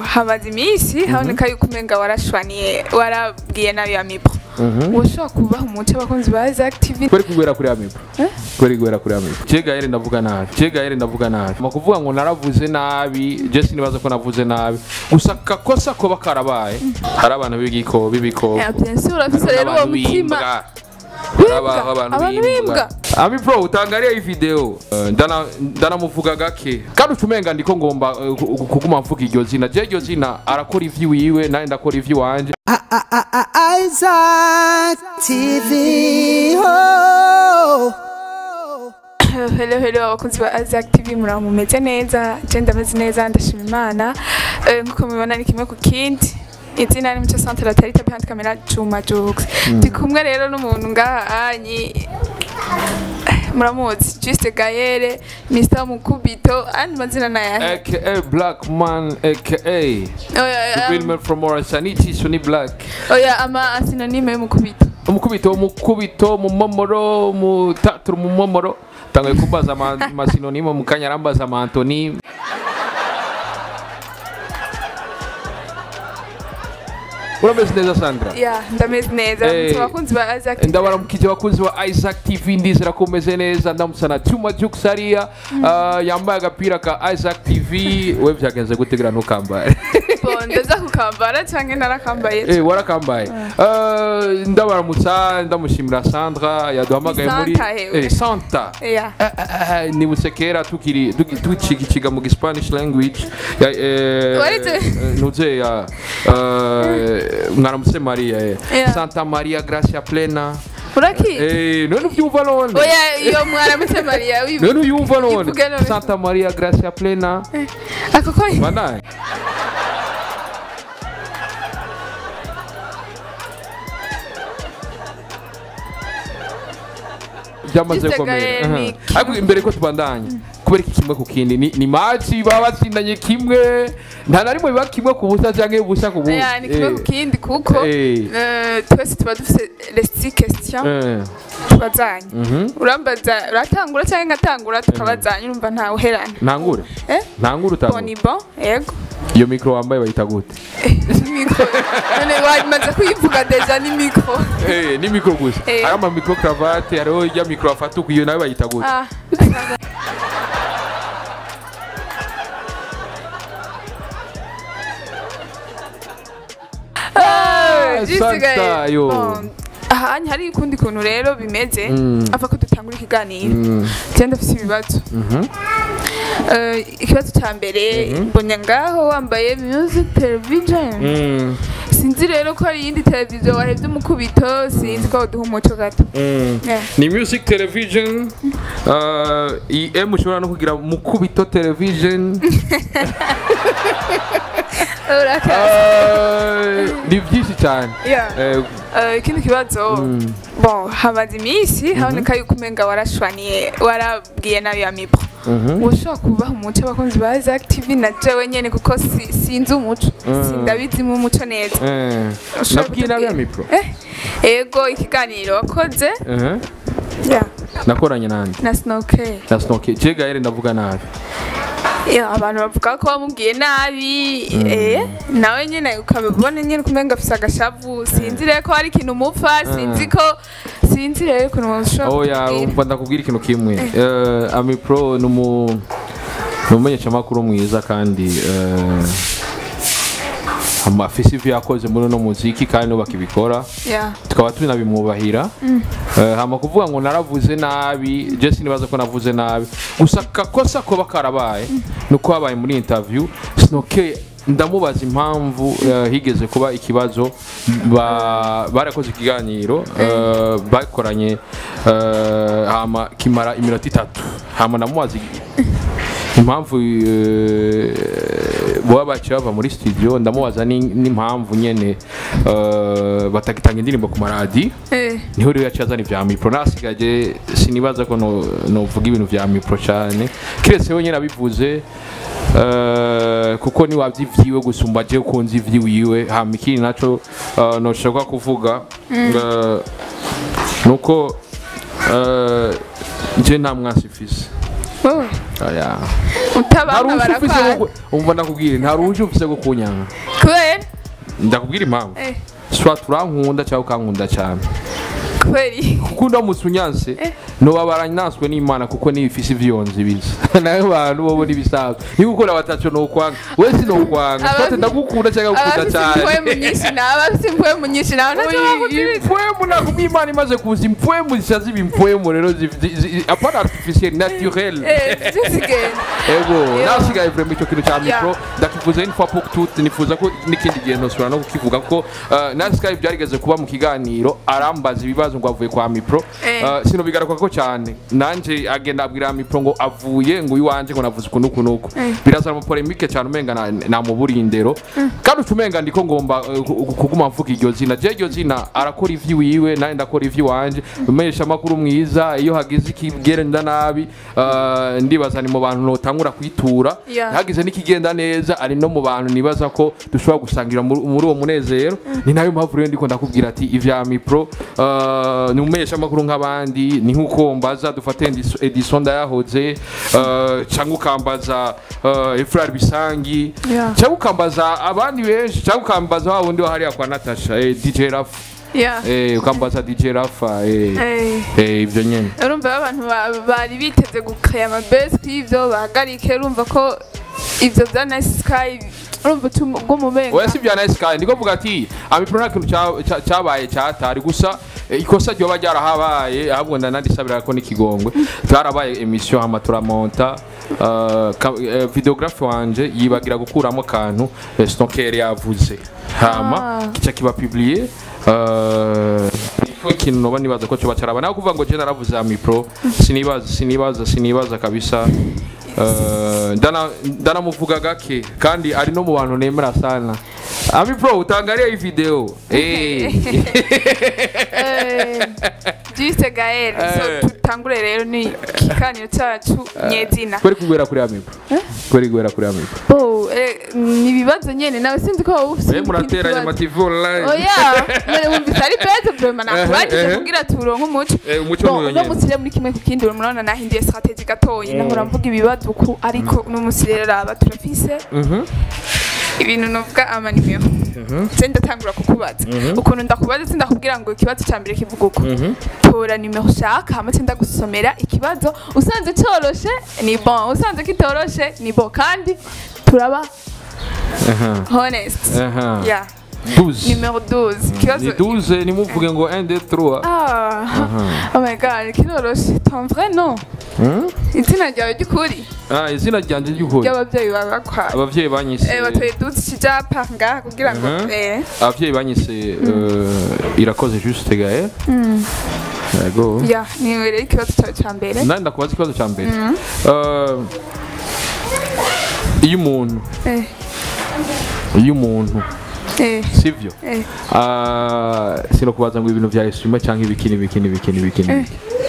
hamaze iminsi haboneka yuko umenga warashwaniye warabwiye nabi ya mipro woshobora kubaha umuco abakunzi ba Isaac TV kweri kugwera kuri amipo kweri kugwera kuri amipo je gahere ndavuga nabi je gahere ndavuga nabi ma kuvuga ngo naravuze nabi je sinibaza ko navuze nabi gusa kakosa koba karabaye hari abantu b'igiko b'ibiko Eh, bien sûr urafise rero uwo mutima harabaho abantu Abantu bimbwa bimbwa. ami pro utangariye iyi video eh, ndana ndanamuvuga gake kandi ucumenga ndiko ngomba eh, ku- ku- kuguma mvuga iryo zina je iryo zina arakora ivy'iwiwe nawe ndakora ivy'iwanje Isaac TV. Oh. hello hello abakunzi ba Isaac TV muraho mumeze neza je ndameze neza ndashima imana Eh, nkuko mubibona ni kimwe ku kindi izina ni muco centre la tarita behind camera Juma Jokes ndi kumwe rero n'umuntu ngaha anyi muramuzi Juste Gaëlle Mr Mukubito andi mazina nayahe aka black man aka oya Filmer from Orasanichi Suni Black oya ama asynonyme y'umukubito umukubito umukubito mu momoro mu taturu mu momoro tangaye kumbaza ama- amasinonimo mu kanya arambaza ama antonime urameze neza sandra ya ndameze neza Eh, mutse abakunzi ba Isaac TV ndabaramukije abakunzi ba isaac tv ndizera ko umeze neza ndamutsa na cyuma jukes hariya Ah, yambaye agapira ka isaac tv we byagenze gutegura ntukambaye Bon, ndaza kukambara canke narakambaye Eh, warakambaye Eh, ndabaramutsa ndamushimira sandra yaduhamagaye Ni muri Santa hewe. Eh, santa ya Eh, eh, eh, nibutse kera tukiri tuki- tucikikiga mu spanish language ya eh, Warize? eh, nuze ya eh, mwaramutse maria eh. Yeah. santa maria gracia plena uraki eh, none ubyumva none oya iyo mwaramutse mariya wibu none uyumva none Ivuge none. santa maria gracia plena ako ko banaye byamaze Juste gukomera Gaël Aha. ni kimwe. ariko imbere ko tubandanya kubera iki kimwe ku kindi ni, ni maci baba batsindanye kimwe nta na rimwe biba kimwe ku busa cyangwa ubusa ku bundi oya ni kimwe ku Eh, kindi kuko Eh. eh, twese tuba dufise les six questions eh, tubazanye mhm. urambaza uratangura cyangwa ngatangura tukabazanya urumva ntawe uherana ntangure eh ntangure bon utangure ni bon yego iyo mikoro wambaye bayita gute mikro none wamaze kuyivuga deja ni mikro Eh, ni mikoro gusa Eh. hari ama mikoro karavate hariho ijya mikoro afata uku iyo nawe bayita gute ah Ah, juste Santa, Gaël. yo. Bon, aha hari ukundi kuntu rero bimeze Mm. ava ko dutangura ikiganiro Mm. cyane ndafite ibibazo Mhm. Eh, ikibazo cya mbere mbonye ngaho wambaye music television Mm. sinzi rero ko hari iyindi televiziyo wahebye umukubito sinzi ko waduha umuco gato Mm. Yeah. ni music television uh, em ushobora no kugira mukubito television urakaza Uh, ni byinshi cyane Yeah. Eh, Eh, ikindi kibazo Mm. bon hamaze iminsi haboneka yuko umenga warashwaniye warabwiye nabi ya mipro mhm. woshobora kubaha umuco abakunzi ba Isaac TV na jewe nyene kuko si- sinzi umuco sindabizimo umuco neza Eh, Ushobora nabwiye nabi ya kutubwira? mikoro Eh, ego ikiganiro wakoze Mhm. Yeah, nakoranye nande na snoke na snoke je gahere ndavuga nabi abantu bavuga ko wamubwiye nabi eh, nawe nyine ukabibona nyine kumenga afise agashavu sinzi rero ko hari ikintu umupfa sinzi ko sinzi rero ukuntu ushobora oya kutubwira. umva ndakubwira ikintu kimwe Eh, ami pro ni umu ni umumenyeshamakuru mwiza kandi eh, amafisi ivyo yakoze muri uno muziki kandi nuko bakibikora Yeah. tukaba tunabimwubahira Eh, hama kuvuga ngo naravuze nabi je sinibaza ko navuze nabi gusa kakosa koba karabaye nuko habaye muri interview sinoke ndamubaza impamvu eh, higeze kuba ikibazo ba- barakoze ikiganiro eh, bakoranye eh, hama kimara iminota itatu hama ndamubaza impamvu eh, boba baciye bava muri studio ndamubaza ni- n'impamvu nyene eh, batagitanga indirimbo ku maradi Eh, niho rero yaciye azana ivya mipro nasigaje sinibaza ko no- novuga ibintu vya mipro cane kiretse we nyene abivuze eh, kuko ni wavyivyiwe gusumba je ukunze ivyiwiwe hama ikindi naco eh, noshobora kuvuga eh, nuko eh, je nta mwasi mfise wowe Oya. utabana ntaruje ufise barakwara go- umva ndakubwira ntaruje ufise go kunyanga kubera ndakubwira impamvu eh, soit urankunda cyangwa ukankunda cyane kubera iki? kuko ndamutse unyanse nobabara nanswe n'imana kuko nibifise ivyonzi bisa nawe bantu bobo n'ibisanzwe niba ukora bataco nokwanga wese nokwanga Aba- sote ndagukunda cyangwa gukunda abafite cyane impwemu nyinshi nawe abafite impwemu nyinshi nawe ntacyo bakugirira impwemu nakubwiye imana imaze kuza impwemu zisa ziba impwemu rero zi- zi- zi- apana artificiel naturel eh zizigenda ego Yo. nasigaye vrema icyo kintu cya mikro Yeah. ndakivuze une fois pour toutes nifuza ko n'ikindi gihe ntosubira no kukivuga ko uh, nasigaye byarigeze kuba mu kiganiro arambaza ibibazo ngo avuye kwa mipro Eh. uh, sinobigaruka ko cyane nanje agenda abwira mipro ngo avuye ngo iwanje ngo navuze uku nuku nuku birazana amapolemike cyane umenga na- namuburiye indero kandi ucumenga ndiko ngomba uh, ku- kuguma mvuga iryo zina je iryo zina arakora ivy'iwiwe nanjye ndakora ivy'iwanje umesha amakuru mwiza iyo hagize ikigenda nabi uh, ndibaza ni mu bantu notangura kwitura Yeah. hagize n'ikigenda neza ari no mu bantu nibaza ko dushobora gusangira muri muri uwo munezero ni nayo mpamvu rero ndiko ndakubwira ati ivya mipro uh, ni umesha amakuru nk'abandi ni nk'uko mbaza dufate Edison- Edison ndayahoze uh, cyangwa ukambaza uh, Efrar Bisangi Yeah. cyangwa ukambaza abandi benshi cyangwa ukambaza wa wundi wahariya kwa Natasha eh, DJ Rafa yeah eh, ukambaza DJ Rafa eh, eh eh, ibyo nyene urumva abantu ba- bari biteze gukaya amabesi y'ibyo bahagarike urumva ko ibyo bya nice sky urumva bw'umubenga oya si bya nice kandi ndiko vuga ati amipro nta kintu cya- cya- cyabaye cyatari gusa eh, ikosa ryoba ryarahabaye ahubwo ndanandisabira ko n'ikigongwe byarabaye emission hama turamonta uh, ka- eh, videographe wanje yibagira gukuramo akantu eh, snoker yavuze hama Ah. kica kiba publié uh, niko ikintu noba nibaza ko coba caraba nawe kuvuga ngo je naravuze amipro sinibaza sinibaza sinibaza kabisa Uh, ndana ndanamuvuga gake kandi ari no mu bantu nemera sana ami pro utangariye iyi video eh Juste Gael so Eh. tutangure rero ni ikiganiro cyacu nyezina kweri kugwera kuri ami pro kweri kugwera kuri ami pro bo eh, ni ibibazo nyene nawe sinzi ko wowe ufite eh murateranya amativi online oya none wumvise ari beza vraiment Eh, nakubajije eh. kugira turonke umuco Eh, umuco Bon, n'uyo uno nyene. munsi rero muri kimwe ku kindi murabona nahinduye strategie gatoyi nahora mvuga ibibazo ku ariko uno munsi rero aba turafise mhm ibintu novuga amanimero se ndatangura kukubaza ukuntu ndakubaza sindakubwira ngo ikibazo cya mbere kivuga uko tora nimero ushaka hama se ndagusomera ikibazo usanze cyoroshe ni bon usanze kitoroshe ni bon kandi turaba aha honest aha yeah 12 nimero 12 ikibazo ni 12 nimuvuge ngo 1 2 3 ah oh my god kiroroshe ton vrai nom Hmm? izina ryawe ry'ukuri ah izina ryanje ry'ukuri ry'ababyeyi bawe bakwaye abavyeyi banyise Eh, batoye duzi kijapa ngaha kugira ngo Mhm. eh abavyeyi banyise euh, irakoze juste gael yego ya niwe rero ikibazo cyawe cya mbere nandi ndakubaza ikibazo cya mbere Eh, iyo umuntu eh iyo umuntu eh sivyo eh Ah, sinokubaza ngo ibintu vya esima cyangwa ibikini ibikini ibikini ibikini Eh.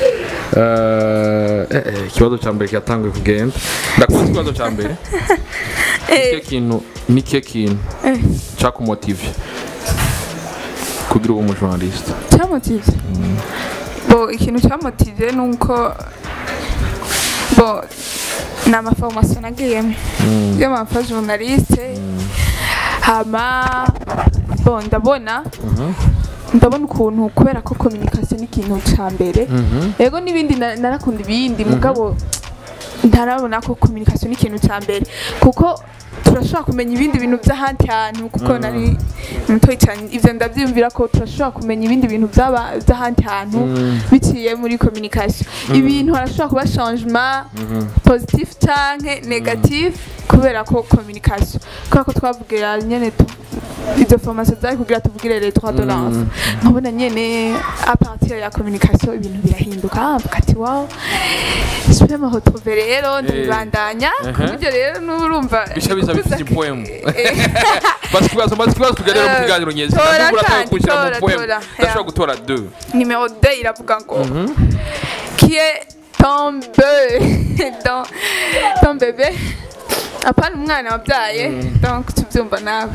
Eh, eh, eh, ikibazo cya mbere kiratanguye kugenda ndakubaza ikibazo cya mbere nikihe kintu nikihe kintu eh cyakumotivye kugira ube umujournaliste cyamotive bo ikintu cyamotive ni uko bo ni amaforomasiyo nagiyemo y'amafa journaliste hama bo ndabona ndabona ukuntu kubera ko communication ni ikintu cya mbere yego n'ibindi na- narakunda ibindi mugabo ntarabona ko communication ni ikintu cya mbere kuko turashobora kumenya ibindi bintu by'ahandi hantu kuko nari mutoyi cyane ibyo ndabyiyumvira ko turashobora kumenya ibindi bintu by'aba- by'ahandi hantu biciye muri communication ibintu harashobora kuba changement positif canke negatif kubera ko communication kubera ko twavugira nyene tu- izo formation zari kugira tuvugire les droits de l'enfant nkabona nyene a partir ya communication ibintu birahinduka mvuga ati wow je vais me retrouver rero ndabibandanya ku Mhm. buryo rero n'urumva Bisha biza bifite impwemu. Eh, basi ikibazo maze ikibazo tuganira mu Eh, kiganiro nyezi tora ndabura atawe kandi, kunshyira mu tora, poem tora, ndashobora yeah. gutora 2 numéro 2 iravuga ngo qui est ton bébé ton, ton bébé apana umwana wabyaye donc tubyumva nawe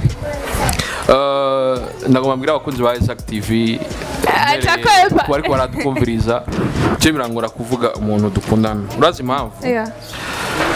nagomba mbwira abakunzi ba Isaac TV aca kwepa. ko ariko baratwumviriza je birangora kuvuga umuntu dukundana urazi impamvu Yeah.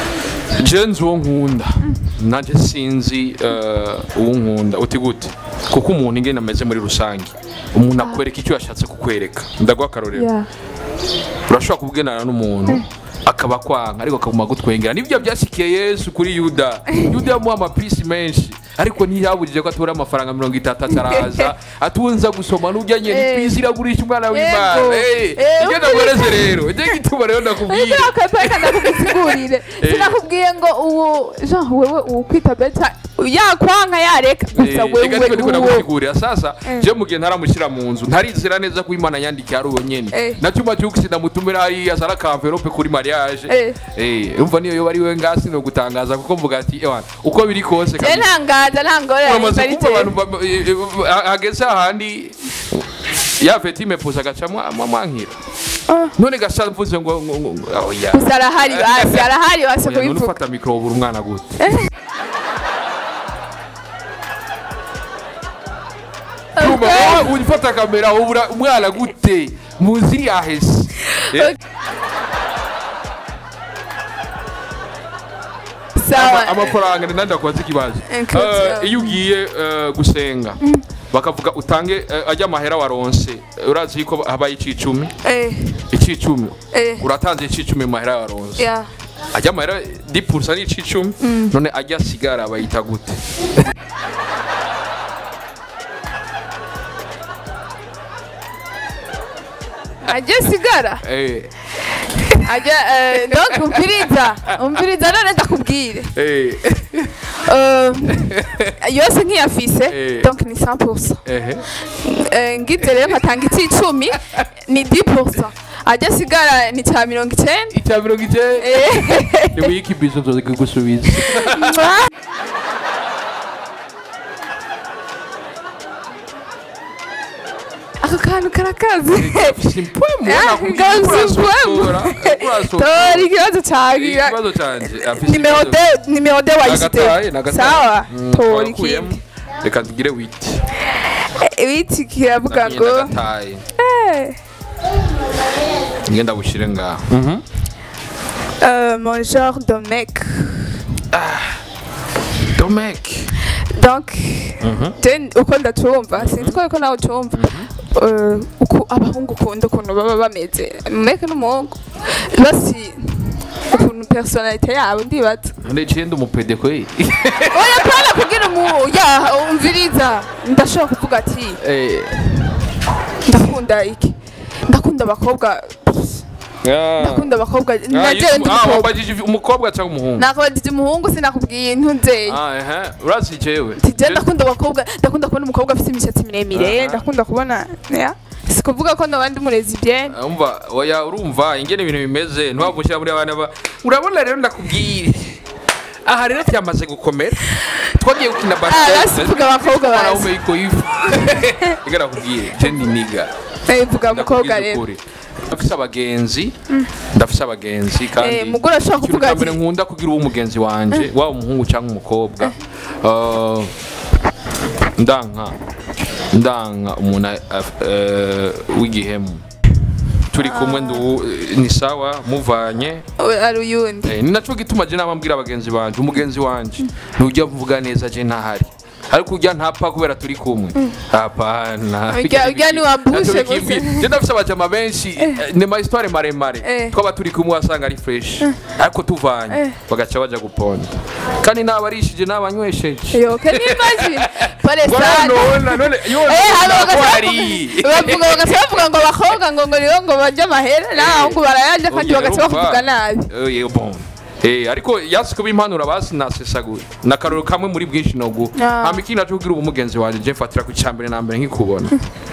je nzi uwo nkunda nanjye sinzi eh, uwo nkunda uti gute kuko umuntu ingene ameze muri rusange umuntu akwereka icyo yashatse kukwereka ndaguha akarorero Yeah. urashobora kuvuganana n'umuntu akaba kwanga ariko akaguma gutwengera nibyo byasikiye yesu kuri yuda yuda yamuha amapisi menshi ariko ntiyaburije ko atura amafaranga mirongo itatu ataraza atunza gusoma n'ujya nyine Eh. ipisi iragurisha umwana w'imana Yego. Eh, Eh, icyo ndaguhereze rero icyo gituma rero ndakubwira Ese akatweka ndakubisigurire sinakubwiye ngo uwo jean wewe ukwita beta yakwanka yareka gusa Eh, reka niko ndiko wewe uwo ndagusigurira sasa je mu gihe ntaramushyira mu nzu ntarizera neza ko imana yandikiye ari uwo nyene Eh. na cyuma cyuko sinamutumira hariya azana akamverope kuri mariage Eh. Eh, umva niyo yoba ari we ngasi no gutangaza kuko mvuga ati ewana uko biri kose je kabisa ntangaza ntangorane uramaze bari kumva je. abantu ba- eh, eh, ha- hageze ahandi ya feti mepuza agacamo amwankira Ah. none gasa mvuze ngo ngo- ngo- ngo- oya gusa arahari basi arahari basi Oya, none kubivuga ufata mikoro ubura umwana gute Urumva, wowe ufata kamera ubura umwana gute muziri yahese Eh, sawa ama- amafaranga ni nandi akubaza ikibazo Inkuti, Eh, yeah. iyo ugiye eh, gusenga bakavuga utange eh, ajya amahera waronse eh, urazi yuko habaye icicumi eh icicumi eh uratanze icicumi mu mahera waronse yeah ajya amahera dipurusa ni icicumi none ajya asigara bayita gute ajye sigara Eh, ajye eh, donc umviriza umviriza none ndakubwire eh, Eh, yose nk'iyafise Eh. donc ni 100% ehe. Eh, ngize rero nkatanga icicumi ni 10% ajya sigara ni cya mirongo icyenda icya mirongo icyenda Eh. ni wiki bizo nzoze kugusubiza Mwah. ako kantu karakaze simpwe Ah, ngazi mpwemu. tora ikibazo cyawe ikibazo cyanjye afise nimero ikibazo. de nimero de Nagataye, wayisite nagataye. sawa Mm, tora twakuyemo. ikindi reka tugire witi ibiti kiravuga ngo nagataye eh, ngenda bushyire ngaho euh, mon genre de mec domek donc je uko ndacumva sinzi ko ariko nawe ucumva Eh, uko abahungu ukunda ukuntu baba bameze meke n'umuhungu basi ukuntu personalite yabo ndibaza ndeciye ndi umupede kwe oya pana kugira umu ya umviriza ndashobora kuvuga ati Eh, ndakunda iki ndakunda abakobwa ah. ndakunda abakobwa Ah, najewe yitwa- ndi ah, umukobwa wambajije umukobwa cyangwa umuhungu nakubajije umuhungu sinakubwiye intunzeye Ah, ehe. urazi jewe tije ndakunda abakobwa ndakunda kubona umukobwa afite imishatsi miremire Aha. ndakunda kubona ya sikuvuga ko ndabandi murezi bien umva oya urumva ingene ibintu bimeze ntiwamushyira muri abana ba urabona rero ndakubwire aha rero byamaze gukomera twagiye gukina basi vuga abakobwa bazi umeyiko yifu reka nakubwire je ndi niga Eh, vuga umukobwa Ndakubwiza rero ukuri. ndafise abagenzi ndafise abagenzi kandi Eh, mugore ashobora ikintu kuvuga cya ati mbere nkunda kugira uwo mugenzi wanje waba umuhungu cyangwa umukobwa Uh, ndanka ndanka umuntu af- eh, w'igihemu turi kumwe ndu ni sawa muvanye we- ari uyundi Eh, ni naco gituma je nama mbwira abagenzi banje umugenzi wanje ntujya mvuga neza je ntahari ariko ujya ntapfa kubera turi kumwe hapana Ujya- ujya ntiwabushe Ntacyo bikimbwiye. gusa. je ndafise abajama benshi eh, ni ma histoire maremare Eh. twaba turi kumwe wasanga ari fresh ariko tuvanye Eh. bagaca baja guponda kandi nabarishije nabanywesheje yoke n'imagine pare Ngo sana none none yo Eh, hano ntabwo bagaca ari. bavuga bagaca bavuga ngo abakobwa ngo ngo niyo ngo barya amahera n'abahungu barayarya kandi Oya, bagaca urumva. bakuvuga nabi Eh, eh, bon. Eh, ariko yasi kuba impanuro basi nasesaguye nakaroro kamwe muri bwinshi nogu Ah. hama ikindi naco kugira ubu mugenzi wanje je mfatira ku cyambere na mbere nkikubona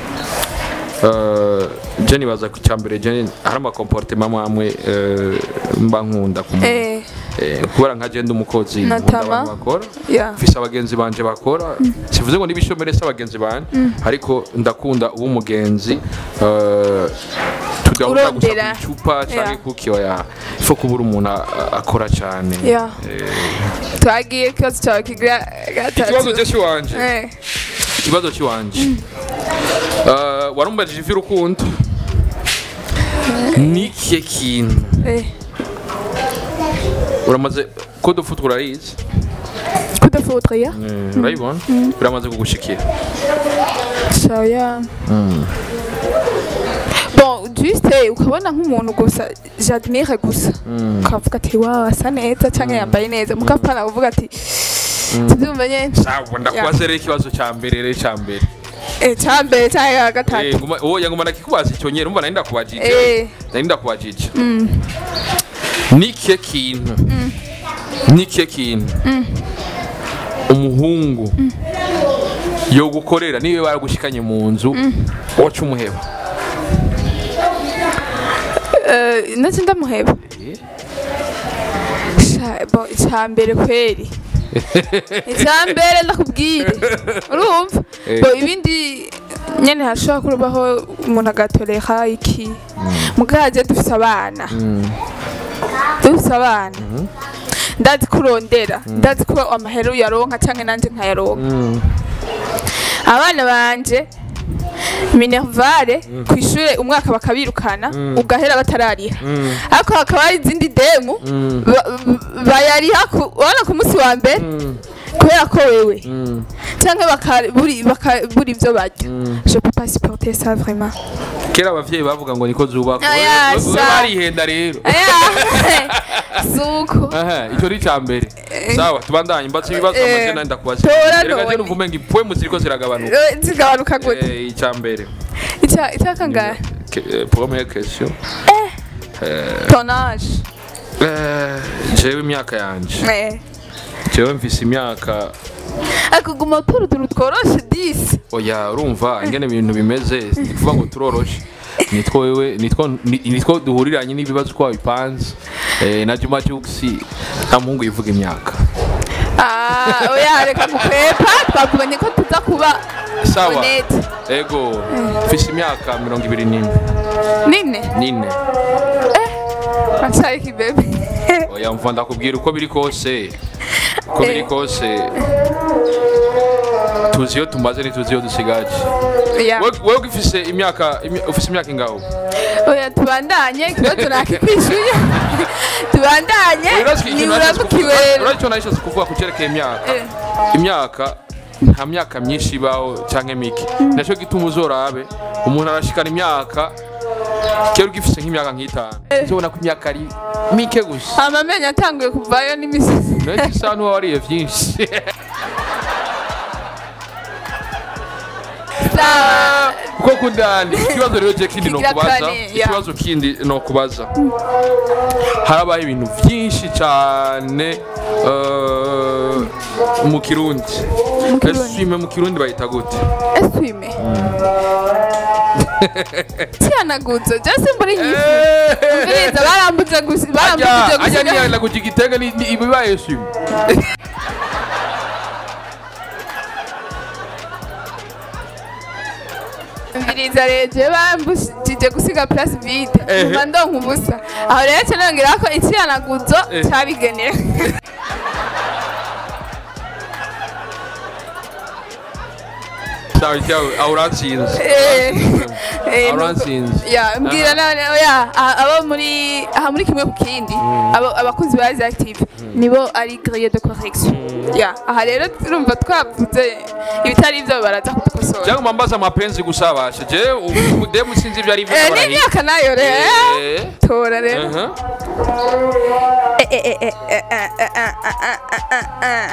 Uh, je nibaza ku cyambere je hari amakomportema amwe uh, mba nkunda ku muntu eh Eh, kubera nka je ndi umukozi nkunda Natama. abantu bakora ya mfise abagenzi banje bakora sivuze ngo nibishomere se abagenzi banje ariko ndakunda uwo mugenzi uh, tugahura gusa Urondera. ku icupa canke Yeah. kuki oya ifo kubura umuntu a- a- akora cane ya Eh, twagiye ikibazo cyawe kigira ikibazo gatatu je ciwanje eh ikibazo ciwanje Uh, warumbajije ivy'urukundo ni ikihe kintu eh uramaze ko dufuta urayizi kudafotoya urayibona biramaze kugushikira saya bon juste ukabona nk'umuntu gusa jardiniere gusa ukavuga ati wawe asa neza cyangwa yambaye neza mukapana uvuga ati tubyumva nyine sawa ndakubaza rero ikibazo cya mbere rero cya mbere Eh, cya mbere cyangwa Eh, gatatu nguma- uwo yanguma nakikubaza icyo nyine umva nari ndakubajije Eh. nari ndakubajije nike kintu nike kintu umuhungu yo gukorera niwe baragushikanye mu nzu waca umuheba Eh, nacyo ndamuheba Sha- bon, icya mbere kweri icya mbere ndakubwire urumva Eh. Bon, ibindi nyine hashobora kubaho umuntu agatoreka iki mugaje dufise abana dufise abana ndazi kurondera ndazi ko amahera uyaronka cyangwa nanjye nkayaronka abana banje minervare ku ishuri umwaka bakabirukana ugahera batarariha ariko hakaba hari izindi demu ba- ba- bayariha ku- urabona ku munsi wa mbere kubera ko wewe cyangwa bakabura bakabura ibyo barya je peux pas supporter ça vraiment kera abavyeyi bavuga ngo niko zubakwa Aya, We- we- we sa- barihenda rero Aya, suko Aha, icyo ni icya mbere sawa tubandanye mbatse ibibazo Eh, amazina ndakubaza tora reka none. je numva umenga impwemu ziriko ziragabanuka Eh, zigabanuka gute Eh, icya mbere icya icya kangahe Ke- eh, première question ton âge Eh, jewe imyaka yanje Eh. jewe mfise imyaka akuguma utura utuntu tworoshe disi oya urumva ingene ibintu bimeze ni kuvuga ngo turoroshe nitwo wewe nitwo ni- nitwo duhuriranye n'ibibazo uko wabipanze Eh, na Juma Jux nta muhungu yivuga imyaka Ah, oya reka gukwepa twavuganye ko tuza kuba sawa honete ego mfise imyaka mirongo ibiri n'ine nine n'ine acari kibebe oya mva ndakubwira uko biri kose uko biri Eh. kose tuzi iyo tumaze ntituzi iyo dusigaje Ya. Wewe- wewe ufise imyaka imi- ufise imyaka ingaho oya tubandanye ikibazo nakikwishuye tubandanye nibura kukiwera uracyo narishatse kuvuga ku cyerekeye imyaka Eh. imyaka nta myaka myinshi ibaho cyangwa mike nacyo gituma uzorabe umuntu arashikana imyaka kera ugifise nk'imyaka nk'itanu uzobona ko imyaka ari mike gusa amamenyo atanguye kuvayo n'imisozi nayo isa n'uba wariye byinshi Sawa. kuko kundani ikibazo rero je kindi Kigira nokubaza kane, ya. ikibazo kindi nokubaza harabaho ibintu byinshi cyane eh, mu kirundi Kirundi. eswime mu kirundi bayita gute eswime cyanaguzo jase mburi nyifu mbiriza barambuze gusa barambujije ajya gusiga niyana kugira igitenge ni- ni- ibibaye eswime mbiriza reje bambujije gusiga place vide Ehe. numva ndonka ubusa aho rero cyanongera ko icyanaguzo Eh. cyabigenewe sawa cyawe aho uratsinze Eh, eh, aho nuko- uratsinze ya mbwira none oya aha- abo muri aha muri kimwe ku kindi abo abakunzi ba Rise Active nibo ari grille de correction ya aha rero turumva twavuze ibitari ibyo baraza kudukosora cyangwa mambaza amapenzi gusa bashe je demu sinzi ibyo ari byo Eh, barahiye. n'imyaka nayo rero Eh, tora rero aha. Eh, eh, eh, eh, eh, eh, eh, eh, eh, eh,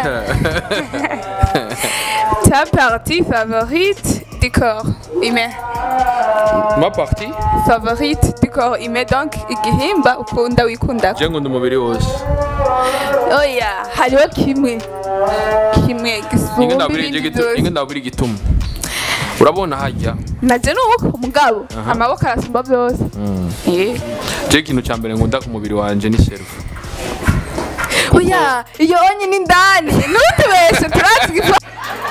eh. Ta partie favorite du corps humain ma parti favorite du corps humain donc igihimba ukunda wikunda je nkunda umubiri wose oya hariho kimwe kimwe Inge gisumba ndabwira ibindi igituma inge byose ndabwira igituma urabona hajya naje nuko umugabo amaboko arasumba byose Eh. je ikintu cya mbere nkunda ku mubiri wanje ni selfie oya iyo onye ni ndani ntutubeshe turazi igifu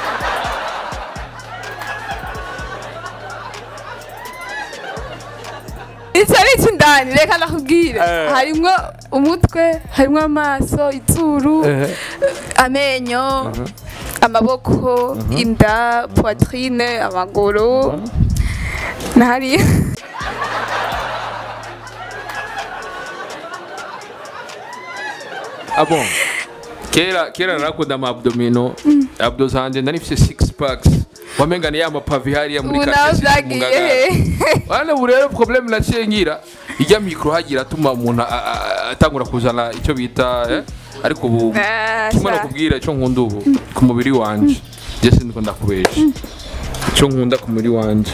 icyo ari icy'indani reka nakubwire Eh. harimwo umutwe harimwo amaso izuru amenyo amaboko inda poitrine amaguru na hariya Ah bon kera kera narakunda ama abdomino abdo zanje nari mfise six packs wamenga ni ya mapavi hariya muri ubu nawe Kasese mu byagiye Ngagara. he Wana ubu rero problème naciye ngira ijya mikro hagira atuma umuntu a- a- atangura kuzana icyo bita eh? ariko ubu Ah, kimwe sha. nakubwira icyo nkunda ubu ku mubiri wanje je sindiko ndakubesha icyo nkunda ku mubiri wanje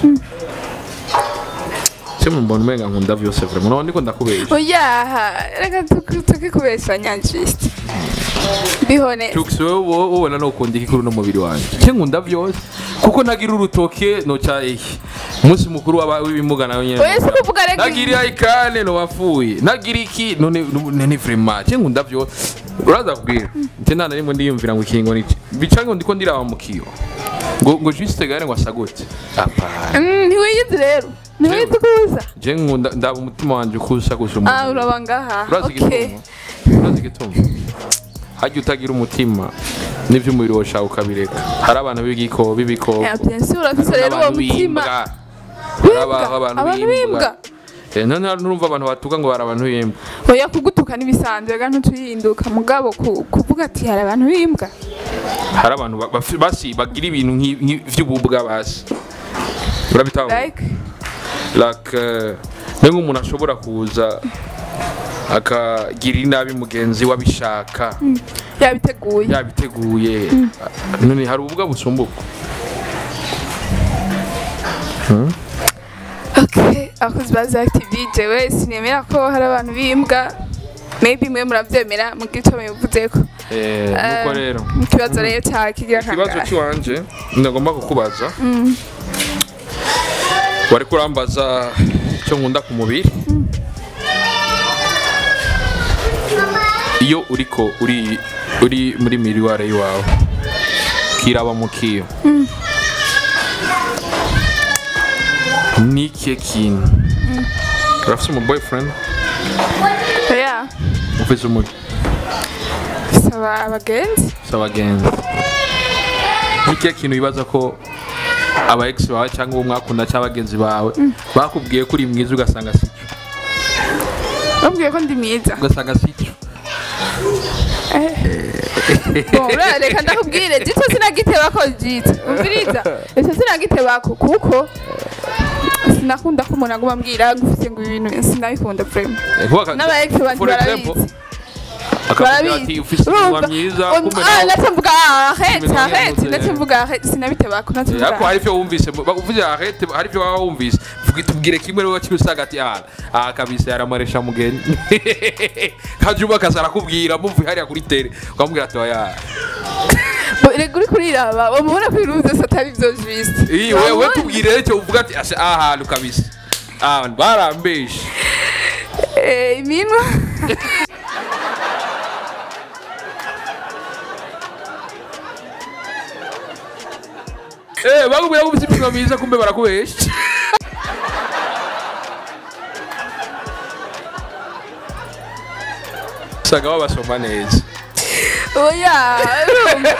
cyo mbona umenga nkunda vyose vraiment none ndiko ndakubesha oya reka tukikubeshanya njisite bihone Tux wewe wo- wobona no ukunda iki kuri no mubiri wanje cyo nkunda vyose kuko nagira urutoke no cha iki umunsi mukuru w'aba- w'ibimuga nawe nyene oya si kuvuga reka nagira ikane no wapfuye nagira iki none none ni vraiment cyo nkunda vyose uraza kubwira nte nta na rimwe ndiyumvira ngo ikingo niki bica ngo ndiko ndiraba mu kiyo ngo ngo juste gare ngo asagute apana Mm, ntiwiyizi rero ntiwiyizi kuza je nkunda ndaba umutima wanje kusa gusa ah umuntu uraba ngaha urazi okay igituma urazi igituma hajya utagira umutima n'ivy'umubiri woshaka ukabireka hari abantu b'igiko b'ibikoko Eh, bien sûr urafise rero uwo mutima harabaho Bimbwa, abantu abantu b'imbwa bimbwa Eh, none hari n'urumva abantu batuka ngo bari abantu b'imbwa oya kugutuka n'ibisanzwe ga ntutuyihinduka mugabo ku- kuvuga ati hari abantu b'imbwa hari abantu ba- bafi- basi bagira ibintu nk'i- nk'i- vy'ububwa basi urabitahura like like eh, ni nk'umuntu ashobora kuza akagira inabi mugenzi we abishaka yabiteguye yabiteguye none hari ububwa busumbuka okay abakozi ba Zack TV jewe sinemera ko hari abantu b'imbwa maybe mwe muravyemera mugira ico mubivuzeko Eh, nuko Eh, rero ikibazo rero cyawe kigira ikibazo kangahe cy'iwanje ndagomba kukubaza wari kurambaza icyo nkunda ku mubiri iyo uriko uri uri muri miriware y'iwawe kiraba mu kiyo ni ikihe kintu urafise umu boyfriend oya ufise umuri saba abagenzi si abagenzi ni ikihe kintu wibaza ko aba ex bawe cyangwa uwo mwakunda cyangwa abagenzi bawe bakubwiye ko uri mwiza ugasanga si cyo bambwiye ko ndi mwiza ugasanga si cyo Bon, ura- reka ndakubwire gito sinagitebako gito umviriza ese sinagitebako kuko sinakunda ko umuntu aguma ambwira gufite ngo ibi bintu sinabikunda vrema Eh, kuba aka- n'aba ex banje for example, barabizi akakubwira ati ufise umunwa Urumva? mwiza Um, kumbe ah, nawe ndetse mvuga arrête Kumbe nawe arrête yavuze, ndetse eh. mvuga arrête sinabitebako ndetse Eh, mvuga ariko hari ivyo wumvise ba- uvuze arete hari ivyo waba wumvise Vuga- tubwire kimwe rero kiri usanga ati ah ah kabisa yaramuresha mugeni hajuma akaza arakubwira muvuye hariya kuri tere ukamubwira ati oya Bo, rega uri kuriraba wamubona ko ibintu byose atari byo juste iyi wewe Wamubona? tubwire rero icyo uvuga ati ase aha hantu kabisa ah barambeshe Eh, iminwa eh bakubwira ko ufite iminwa myiza kumbe barakubesha usanga babasoma neza oya urumva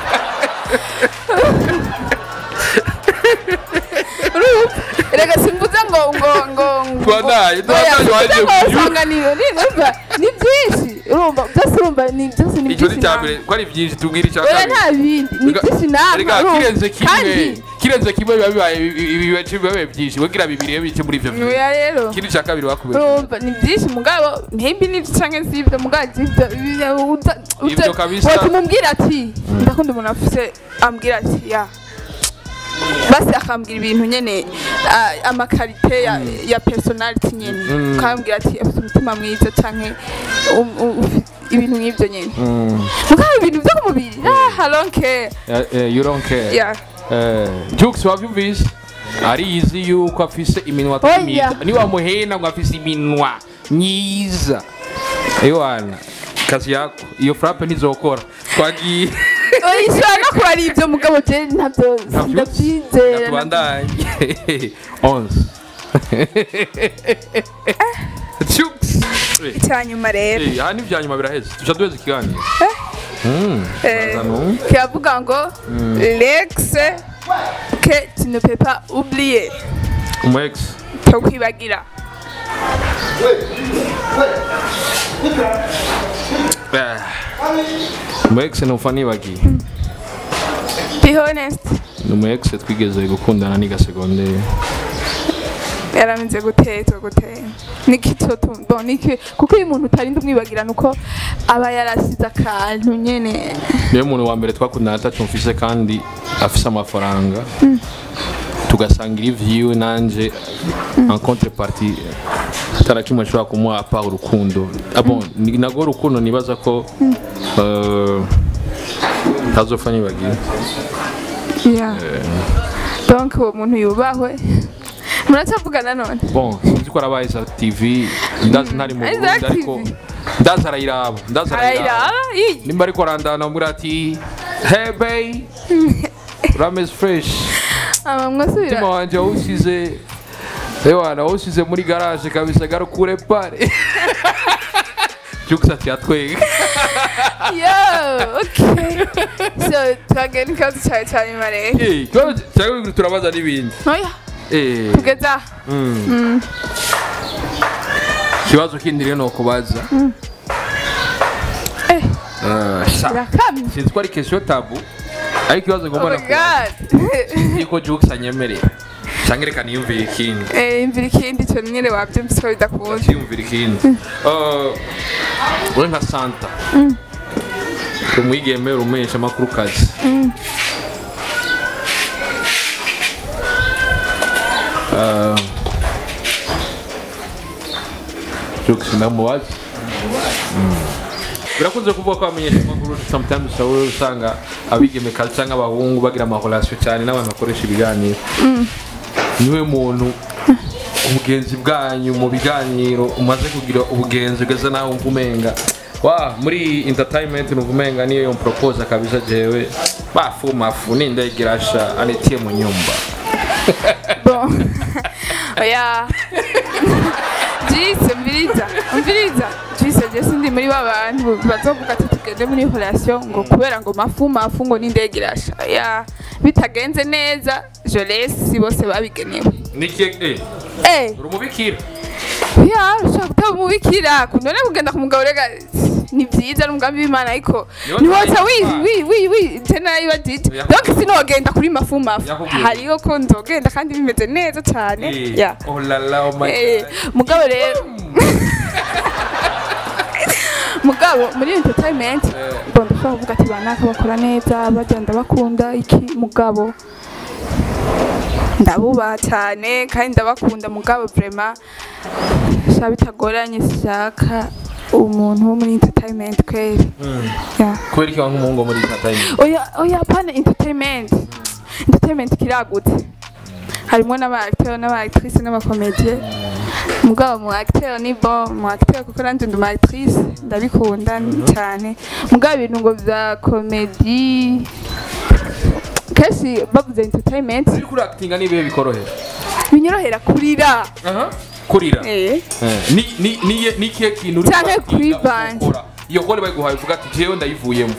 urumva rega simvuze ngo ngo ngo ngo Tubandanye, oya, tubandanye, simvuze wagiye ngo kubyuka. isanganiro ni urumva ni byinshi urumva byose urumva ni byose ni icyo ni byinshi icya namwe. mbere ko ari byinshi tubwire icya oya kabiri nta bindi ni Rega- byinshi namwe rega urumva. kirenze kimwe kandi kirenze kimwe biba bibaye biba bibaye byinshi wegira bibiri iyo bike muri ibyo bibiri oya rero ikindi cya kabiri bakubesha urumva ni byinshi mugabo ntibindi n'ibyo canke si ibyo mugabo ibyo Ibyo kabisa. watumubwira ati ndakunda umuntu afise ambwira ati ya basi akambwira ibintu nyene ah, amakarite ya, ya personality nyene Mm. ukambwira ati afite umutima mwiza canke um- um- ufi- ibintu nk'ibyo nyene Mm. mugabo ibintu byo ku mubiri ah, I don't care Eh, eh, you don't care yeah. Eh, Jux wabyumvise arizi yuko afise iminwa Oya. myiza niwamuhena ngo afise iminwa myiza ewana kazi yako iyo frappe ntizokora twagiye oya ishobora no kuba ari ibyo mugabo je ntabyo ndabyizera tubandanye onze Jux Eh, icyanyuma rero eh, aha ni ibya nyuma biraheze tuca duheza ikiganiro Mm, Eh, baza nu. kiravuga ngo lex que tu ne peux pas oublier umu ex cyo kwibagira umu ex numva nibagiye be honest ni umu ex twigeze gukundana niga segonderi yarameze gutezwa gute niki toto bon niki kuko iyo umuntu utarinda umwibagirana uko aba yarasize akantu nyene niyo muntu wa mbere twakundana atacu mfise kandi afise amafaranga tugasangira ivyiwe nanje en contrepartie atara kimwe nshobora kumuha apa urukundo Ah bon, ni nago urukundo nibaza ko eh, ntazopfa nibagiye yeah. donc uwo muntu yubahwe muracyavugana none bon sinzi ko arabaye za tv ndazi ntari mu Isaac burundi ariko TV. ndazi arayiraba ndazi arayiraba arayiraba iyi nimba ariko arandana muri ati hey bay ramez fresh aba mwasubira umutima wanje wawusize ewana wawusize muri garage kabisa garukure pale jukes ati atwega yo okay so twagenda ikibazo cyawe cya nyuma rero Eh, ikibazo cyangwa turabaza n'ibindi oya Eh, kugeza aha. mm. ikibazo kindi rero ni ukubaza eh Eh, sha, irakamye sinzi ko ari question tabu ariko ikibazo oh ngomba my nakubaza god niko jukes anyemerera cyangwa reka niyumvire ikindi eh imvira ikindi cyo nyine wabyumvise ko bidakunda cyiyumvira ikindi Eh, uri nka santa umwigeme urumesha amakuru kazi jokes ndamubaza birakunze kuvuga ko abamenyesha amakuru sometimes usabura usanga abigeme kazi cyangwa abahungu bagira amahorasiyo cyane n'abantu bakoresha ibiganiro niwe muntu ubugenzi bwanyu mu biganiro umaze kugira ubugenzi ugeze naho wumva umenga wa muri entertainment numva umenga niyo yo propose kabisa jewe bafu mafu nindegirasha anitie mu nyumba bon oya jise mviriza mviriza jise je sindi muri ba bantu bazovuga ati tugende muri relation ngo kubera ngo mafu mafu ngo n'indege irasha oya bitagenze neza je laisse bose babigenewe nikie eh eh urumubikira ya ushaka kutaba umubikira kunone kugenda kumugabo rega ni byiza n'umugambi w'imana ariko Niyo niwotsa wi nzayitwara. wi wi wi tena yiba dije Yakubwiye. donc sinogenda kuri mafu mafu Yakubwiye. hariyo ko nzogenda kandi bimeze neza cyane eh ya oh la la oh my Eh, God. mugabo rero mugabo muri entertainment bon ndashobora kuvuga ati banaka bakora neza bagenda bakunda iki mugabo ndabubaha cyane kandi ndabakunda mugabo vraiment sha bitagoranye sishaka umuntu wo muri entertainment kweli yeah. kubera iki wanga umuhungu wo muri entertainment oya oya pana entertainment entertainment kiragutse harimo n'aba acteur n'aba actrice n'abakomedie mugabo mu acteur ni bon mu acteur kuko nanjye ndi umu actrice ndabikunda cyane mugabo ibintu ngo bya komedi kenshi bavuze entertainment uri kuri actinga nibihe bikorohera binyorohera kurira aha kurira eh Eh, ni ni ni ni kihe kintu uri Canke kuactinga kuri band. ukora? iyo kore bayiguhaye uvuga ati jewe ndayivuyemo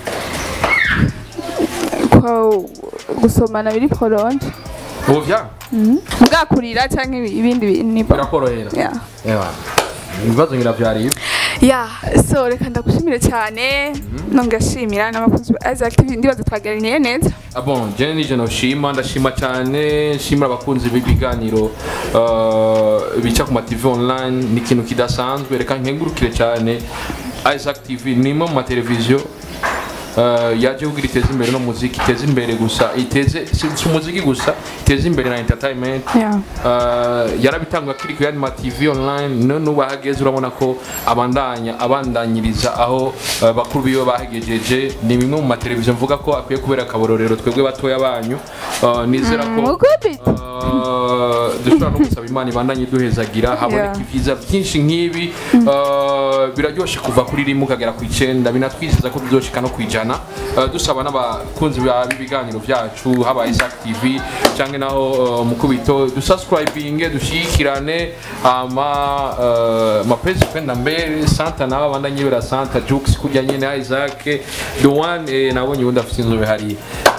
ko gusomana biri prolonge ubu bya mugabo kurira cyangwa ibindi bintu ni bon birakorohera yeah. Ewa, ibibazo biravyariye ya so reka ndagushimire cyane nongashimira n'abakunzi ba Isaac TV ndibaza twaganiriye neza Ah bon, jene nije noshima ndashima cyane nshimira abakunzi b'ibiganiro uh, bica ku ma TV online ni ikintu kidasanzwe reka nkengurukire cyane Isaac TV ni imwe mu mateleviziyo uh, yaje kugira iteze imbere no muziki iteze imbere gusa iteze si si umuziki gusa iteze imbere na entertainment Yeah. Uh, yarabitanga kiri ku yandi ma TV online none ubu ahageze urabona ko abandanya abandanyiriza aho uh, bakuru biwe bahegejeje ni bimwe mu mateleviziyo mvuga ko akwiye kubera akabororero twebwe batoya banyu uh, nizera ko mukubita uh, dushobora no gusaba imana ibandanye iduhezagira haboneka Yeah. ibyiza byinshi nk'ibi uh, biraryoshe kuva kuri rimwe ukagera ku icenda binatwizeza ko bizoshika no ku ijana uh, dusaba n'abakunzi ba- b'ibiganiro byacu haba Isaac TV canke naho uh, mukubito dusubscribinge dushigikirane hama uh, mapezi kwenda mbere santa nawe abandanye bera santa jux kurya nyene Isaac the one eh, nabonye ubundi afite inzobe hariya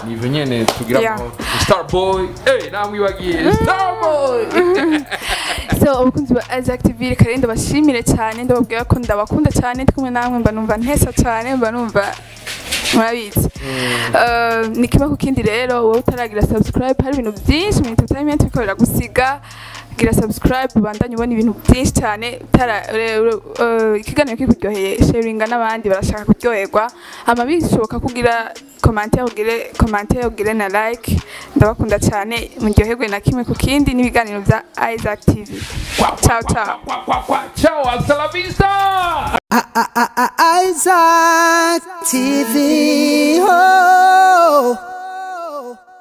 nivyo nyene tugira Yeah. mu starboy eh namwibagiye starboy so abakunzi ba Isaac TV reka rero ndabashimire cyane ndababwira ko ndabakunda cyane ndi kumwe namwe mba numva ntesa cyane mba numva murabizi Eh, ni kimwe ku kindi rero wowe utaragira subscribe hari ibintu byinshi mu entertainment bikorera gusiga gira subscribe ubandanye ubona ibintu byinshi cyane utara ure- ure- eh, ikiganiro kikuryoheye sharinga n'abandi barashaka kuryoherwa hama bishoboka kugira commentaire ugire commentaire ugire na like ndabakunda cyane muryoherwe na kimwe ku kindi n'ibiganiro bya Isaac TV ciao ciao ciao hasta la vista Isaac TV. Oh.